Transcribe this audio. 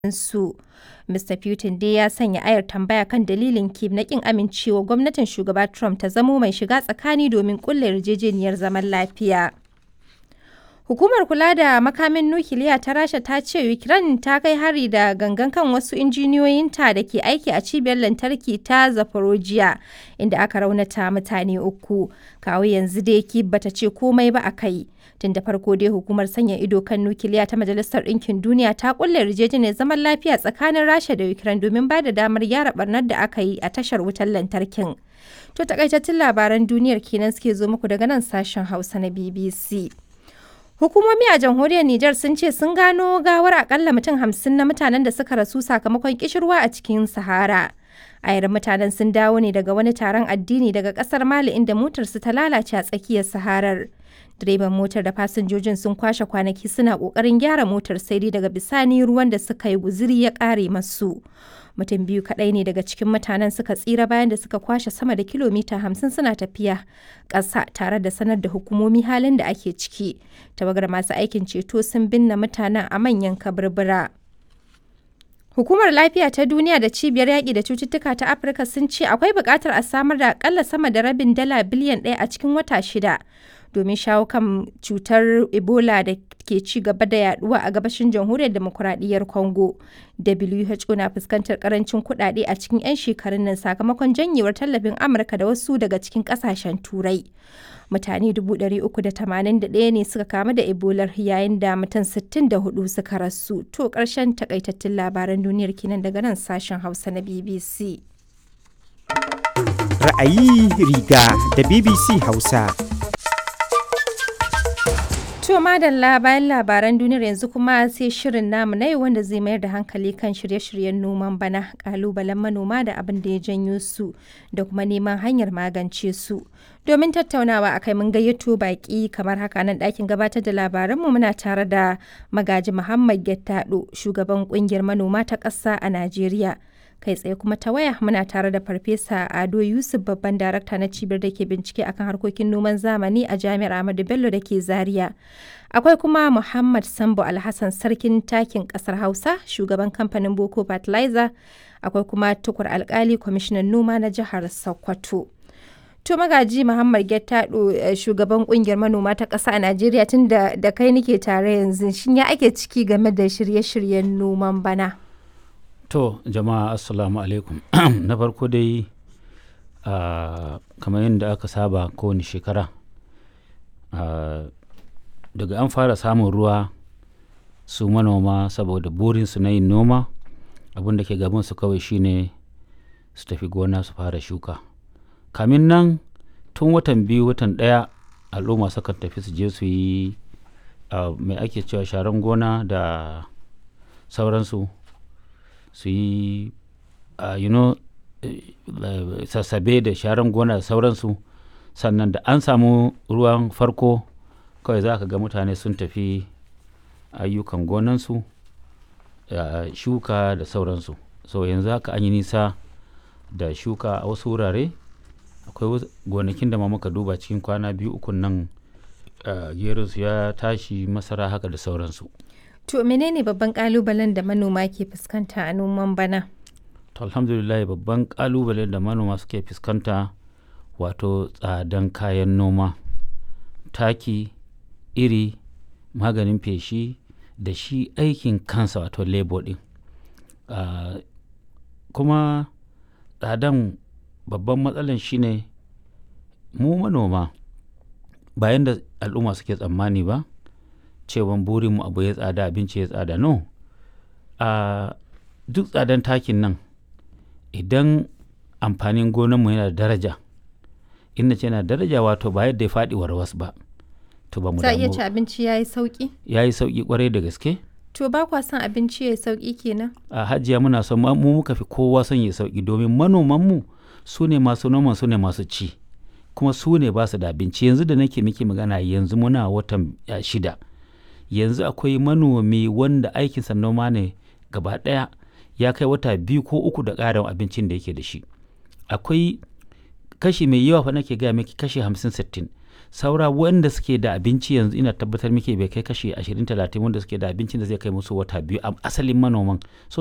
su. Mr. Putin dai ya sanya ayar tambaya kan dalilin Kyiv na ƙin amincewa gwamnatin shugaba Trump ta zamo mai shiga tsakani domin ƙulla yarjejeniyar zaman lafiya. Hukumar kula da makamin nukiliya ta Rasha ta ce Ukraine ta kai hari da gangan kan wasu injiniyoyinta da ke aiki a cibiyar lantarki ta Zaporozhye, inda aka raunata mutane uku. Kawo yanzu dai Kyiv bata ce komai ba a kai. Tun da farko dai hukumar sanya ido kan nukiliya ta Majalisar Ɗinkin Duniya ta kulle yarjejeniyar zaman lafiya tsakanin Rasha da Ukraine domin ba da damar gyara barnar da aka yi a tashar wutar lantarkin. To takaitattun labaran duniyar kenan suke zo muku daga nan sashen Hausa na BBC. Hukumomi a jamhuriyar Nijar sun ce sun gano gawar akalla mutum hamsin na mutanen da suka rasu sakamakon kishirwa a cikin Sahara. Ayar mutanen sun dawo ne daga wani taron addini daga kasar Mali inda motarsu ta lalace a tsakiyar Saharar. Direban motar da fasinjojin sun kwashe kwanaki suna kokarin gyara motar sai dai daga bisani ruwan da suka yi guziri ya kare masu. Mutum biyu kaɗai ne daga cikin mutanen suka tsira bayan da suka kwashe sama da kilomita hamsin suna tafiya ƙasa tare da sanar da hukumomi halin da ake ciki. Tawagar masu aikin ceto sun binne mutanen a manyan kaburbura. Hukumar Lafiya ta Duniya da Cibiyar Yaƙi da Cututtuka ta Afirka sun ce akwai buƙatar a samar da aƙalla sama da rabin dala biliyan ɗaya a cikin wata shida domin shawo kan cutar Ebola da ke ci gaba da yaduwa a gabashin jamhuriyar demokuraɗiyyar Congo. WHO na fuskantar karancin kuɗaɗe a cikin 'yan shekarun nan sakamakon janyewar tallafin Amurka da wasu daga cikin ƙasashen Turai. Mutane 381 ne suka kamu da Ebola yayin da mutum 64 suka rasu. To ƙarshen takaitattun labaran duniyar kenan daga nan sashen Hausa na BBC. Ra'ayi riga da BBC Hausa. To madalla bayan labaran duniyar yanzu kuma sai shirin namu na yau wanda zai mayar da hankali kan shirye-shiryen noman bana kalubalen manoma da abin da ya janyo su da kuma neman hanyar magance su. Domin tattaunawa a kai mun gayyato baki kamar haka nan ɗakin gabatar da labaranmu muna tare da magaji Muhammad Gettado shugaban kungiyar manoma ta ƙasa a Najeriya. kai tsaye kuma ta waya muna tare da farfesa ado yusuf babban darakta na cibiyar da ke bincike akan harkokin noman zamani a jami'ar ahmadu bello da ke zaria akwai kuma muhammad sambo alhassan sarkin takin kasar hausa shugaban kamfanin boko fertilizer akwai kuma tukur alkali kwamishinan noma na jihar sokoto to magaji muhammad gettado shugaban kungiyar manoma ta ƙasa a najeriya tun da kai nike tare yanzu shin ya ake ciki game da shirye-shiryen noman bana To jama'a assalamu alaikum na farko dai uh, kamar yadda aka saba kowane shekara uh, daga an fara samun ruwa su manoma saboda burinsu na yin noma abin da ke gabansu kawai shine su tafi gona su fara shuka kamin nan tun watan biyu watan ɗaya al'umma sukan tafi su je su yi uh, mai ake cewa sharan gona da sauransu su yi uh, you know, uh, sassabe da sharan gona da sauransu sannan da an samu ruwan farko kawai za ka ga mutane sun tafi ayyukan gonansu uh, shuka da sauransu so yanzu haka an yi nisa da shuka a wasu wurare akwai gonakin da ma muka duba cikin kwana biyu ukun nan uh, su ya tashi masara haka da sauransu To menene babban kalubalen da manoma ke fuskanta a noman bana? To alhamdulillah babban kalubalen da manoma suke fuskanta wato tsadan kayan noma, taki, iri, maganin feshi da shi aikin kansa wato labor din. Uh, kuma tsadan babban matsalan shine mu manoma bayan da al'umma suke tsammani ba. cewan burinmu abu ya tsada abinci ya tsada no a duk tsadan takin nan idan amfanin gonanmu yana da daraja inda ce yana daraja wato ba yadda ya faɗi warwas ba to ba mu Za iya ci abinci ya yi sauƙi? ya yi sauƙi kwarai da gaske To ba kwa son abinci ya yi sauƙi kenan? a hajiya muna son mu muka fi kowa son ya sauƙi domin manomanmu su ne masu noman su ne masu ci kuma su ne ba su da abinci yanzu da nake miki magana yanzu muna watan shida yanzu akwai manomi wanda aikinsa noma ne gaba ɗaya ya kai wata biyu ko uku da ƙarin abincin da yake da shi akwai kashi mai yawa fa nake gaya miki kashi hamsin sittin saura wanda suke da abinci yanzu ina tabbatar muke bai kai kashi 20 30 wanda suke da abincin da zai kai musu wata biyu a asalin manoman so